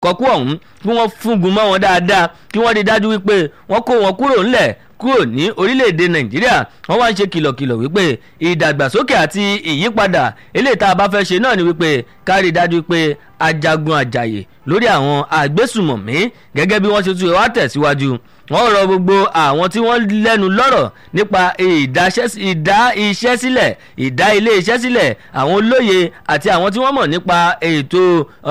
kọkú ọ̀hún kí wọ́n fúngun mọ́ wọn dáadáa kí wọ́n rí dájú wípé wọ́n kó wọn kúrò ńlẹ̀ kúrò ní orílẹ̀-èdè nàìjíríà wọ́n wá ń ṣe kìlọ̀kìlọ̀ wípé ìdàgbàsókè àti ìyípadà eléyìí tá a bá fẹ́ ṣe náà ni wípé ká rí dájú pé ajagun àjàyè lórí àwọn àgbésùmọ̀mí gẹ́gẹ́ bí wọ́n ṣe tún wá tẹ̀síwájú wọ́n rọ gbogbo àwọn tí wọ́n lẹ́nu lọ́rọ̀ nípa ìdá iṣẹ́ sílẹ̀ ìdá ilé iṣẹ́ sílẹ̀ àwọn olóye àti àwọn tí wọ́n mọ̀ nípa ètò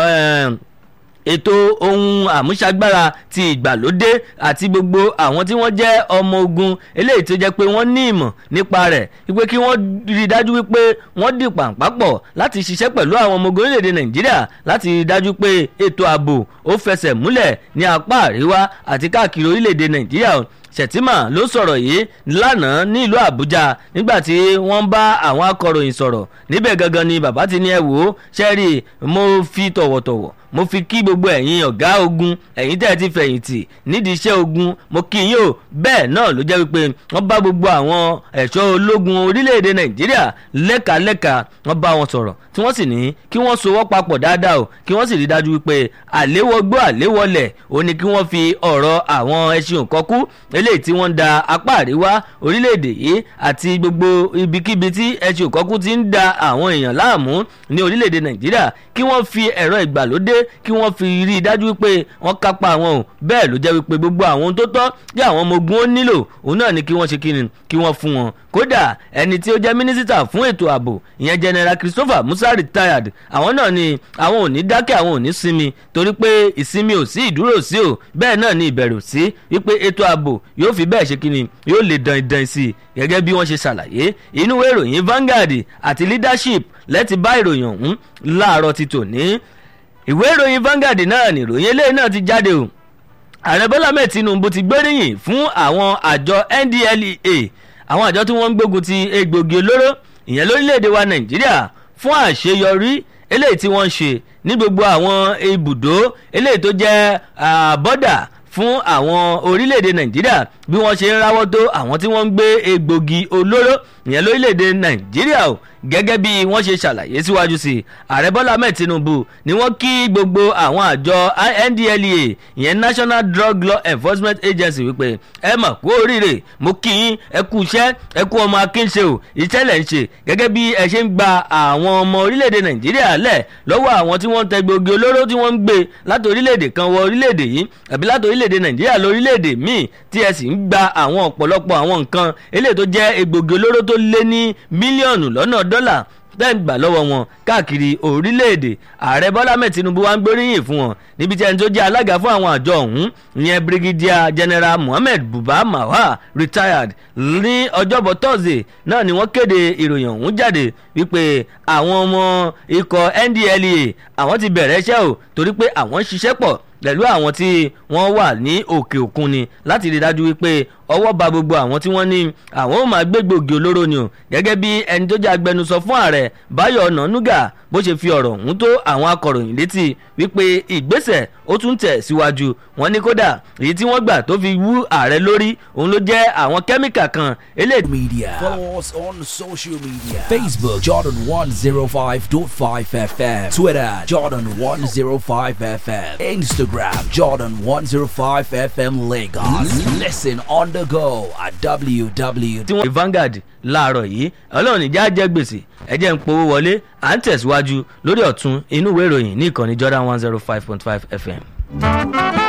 ètò ohun àmúṣagbára ti ìgbàlódé àti gbogbo àwọn tí wọ́n jẹ́ ọmọ ogun eléyìí tó jẹ́ pé wọ́n ní ìmọ̀ nípa rẹ̀ wípé kí wọ́n rí dájú wípé wọ́n dì pàǹpápọ̀ láti ṣiṣẹ́ pẹ̀lú àwọn ọmọ ogun orílẹ̀-èdè nàìjíríà láti rí dájú pé ètò ààbò ó fẹsẹ̀ múlẹ̀ ní apá àríwá àti káàkiri orílẹ̀-èdè nàìjíríà sẹ̀tìmà ló sọ̀rọ̀ yìí lánàá ní ìlú àbújá nígbà tí wọ́n bá àwọn akọ̀ròyìn sọ̀rọ̀ níbẹ̀ gangan ni bàbá ti ní ẹ wò ó ṣẹ́rí mo fi tọ̀wọ̀tọ̀wọ̀ mo fi kí gbogbo ẹ̀yin ọ̀gá ogun ẹ̀yin tẹ́ ẹ ti fẹ̀yìntì nídìí iṣẹ́ ogun mo kí yín o bẹ́ẹ̀ náà ló jẹ́ wípé wọ́n bá gbogbo àwọn ẹ̀ṣọ́ ológun orílẹ̀-èdè nàìjíríà lẹ́kàlẹ́kà wọ́n bá wọn sọ̀rọ̀ tí wọ́n sì ní kí wọ́n sowọ́ papọ̀ dáadáa o kí wọ́n sì rí dájú wípé àléwọ́gbó àléwọ́lẹ̀ ó ní kí wọ́n fi ọ̀rọ̀ àwọn ẹṣin òkọ́kú eléyìí tí wọ́n ń da apá àríwá orílẹ̀-èdè yìí àti gbogbo ibikíbi tí ẹṣin òkọ́kú ti ń da àwọn èèyàn láàmú ní orílẹ̀-èdè nàìjíríà kí wọ́n fi ẹ̀rọ ìgbàlódé kí wọ́n fi rí i dájú wípé wọ́n kápá àwọn o bẹ́ẹ̀ ló jẹ́ wípé gbogbo àwọn ohun tó tọ́ kí àwọn ọmọ ogun ó nílò òun náà ni kí wọ́n ṣe kíni kí wọ́n fún wọn kódà ẹni tí ó jẹ́ mínísítà fún ètò ààbò ìyẹn general christopher musa retired àwọn náà ni àwọn ò ní dákẹ́ àwọn ò ní sinmi torí pé ìsinmi ò sí ìdúró sí o bẹ́ẹ̀ náà ni ìbẹ̀rù sí wípé ètò ààbò yóò fi bẹ́ẹ̀ ṣe kíni yóò lè dan ìdan sí i gẹ́gẹ́ bí wọ́n ṣe ṣàlàyé inú ìròyìn Vanguard àti leadership lẹ́ti bá ìròyìn ọ̀hún láàárọ̀ ti tòní ìwé ìròyìn Vanguard náà ni ìròyìn eléyìí náà ti jáde o ààrẹ bọ́lá mẹ́ẹ̀ tinubu ti gbóríyìn fún àwọn àjọ NDLEA àwọn àjọ tí wọ́n ń gbógun ti egbògi olóró ìyẹn lórílẹ̀‐èdè wa nàìjíríà fún àṣeyọrí eléyìí tí wọ́n ń ṣe ní gbogbo àwọn ibùdó eléyìí tó jẹ́ bọ́dà fún àwọn orílẹ̀-èdè nàìjíríà bí wọ́n ṣe ń ráwọ́ tó àwọn tí wọ́n ń gbé egbògi olóró ìyẹn lórílẹ̀-èdè nàìjíríà o gẹ́gẹ́ bí wọ́n ṣe ṣàlàyé síwájú sí i ààrẹ bọ́lá ahmed tinubu ni wọ́n kí gbogbo àwọn àjọ ndlea ìyẹn national drug law enforcement agency wípé ẹ mà kú oríire mo kí yín ẹ kú iṣẹ́ ẹ kú ọmọ akínṣe o iṣẹ́ lẹ̀ ń ṣe gẹ́gẹ́ bí ẹ ṣe ń gba àwọn ọmọ orílẹ̀-èdè nàìjíríà lẹ̀ lọ́wọ́ àwọn tí wọ́n ń tẹ gbòógì olóró tí wọ́n ń gbé láti orílẹ̀-èdè kan wọ orílẹ̀-èdè yìí àbí láti orílẹ̀-èdè nàìjíríà lórílẹ̀-èdè míì tí ẹ sì ń gba àwọn ọ̀pọ̀lọpọ̀ àwọn nǹkan eléyìí tó jẹ́ egbògi olóró tó lé ní mílíọ̀nù lọ́nà dọ́là bẹ́ẹ̀ gbà lọ́wọ́ wọn káàkiri orílẹ̀-èdè ààrẹ bọ́lá mẹ́ẹ̀ tinubu wá ń gbóríyìn fún wọn níbi tí ẹni tó jẹ́ alága fún àwọn àjọ ọ̀hún ìyẹn brigadier general mohammed buba mawa retired ní ọjọ́bọ̀ thursday náà ni wọ́n kéde ìròyìn ọ̀hún jáde wípé àwọn ọmọ ikọ̀ ndlea àwọn ti bẹ̀rẹ̀ iṣẹ́ o torí pé àwọn ń ṣiṣẹ́ pọ̀ pẹ̀lú àwọn tí wọ́n wà ní òkè òkun ni láti rí dájú wípé ọwọ́ ba gbogbo àwọn tí wọ́n ní àwọn ò máa gbé gbòógì olóró ni o gẹ́gẹ́ bí ẹni tó jẹ́ agbẹnusọ fún ààrẹ báyọ̀ ọ̀nànúgà bó ṣe fi ọ̀rọ̀ ọ̀hún tó àwọn akọ̀ròyìn létí wípé ìgbésẹ̀ ó tún tẹ̀ síwájú wọn ní kódà èyí tí wọ́n gbà tó fi wú ààrẹ lórí òun ló jẹ́ àwọn kẹ́míkà kan eléyìí. media follow us on social media facebook jordan one zero five dot five fm twitter jordan one zero five fm instagram jordan one zero five fm lagos listen on the go at www. tí wọ́n Vanguard láàárọ̀ yìí ọlọ́run ìjà jẹ́ gbèsè ẹ̀jẹ̀ ń powó wọlé à ń tẹ̀síwájú lórí ọ̀tún inú ìwé ìròyìn ní ìkànnì Jordan one zero five point five FM.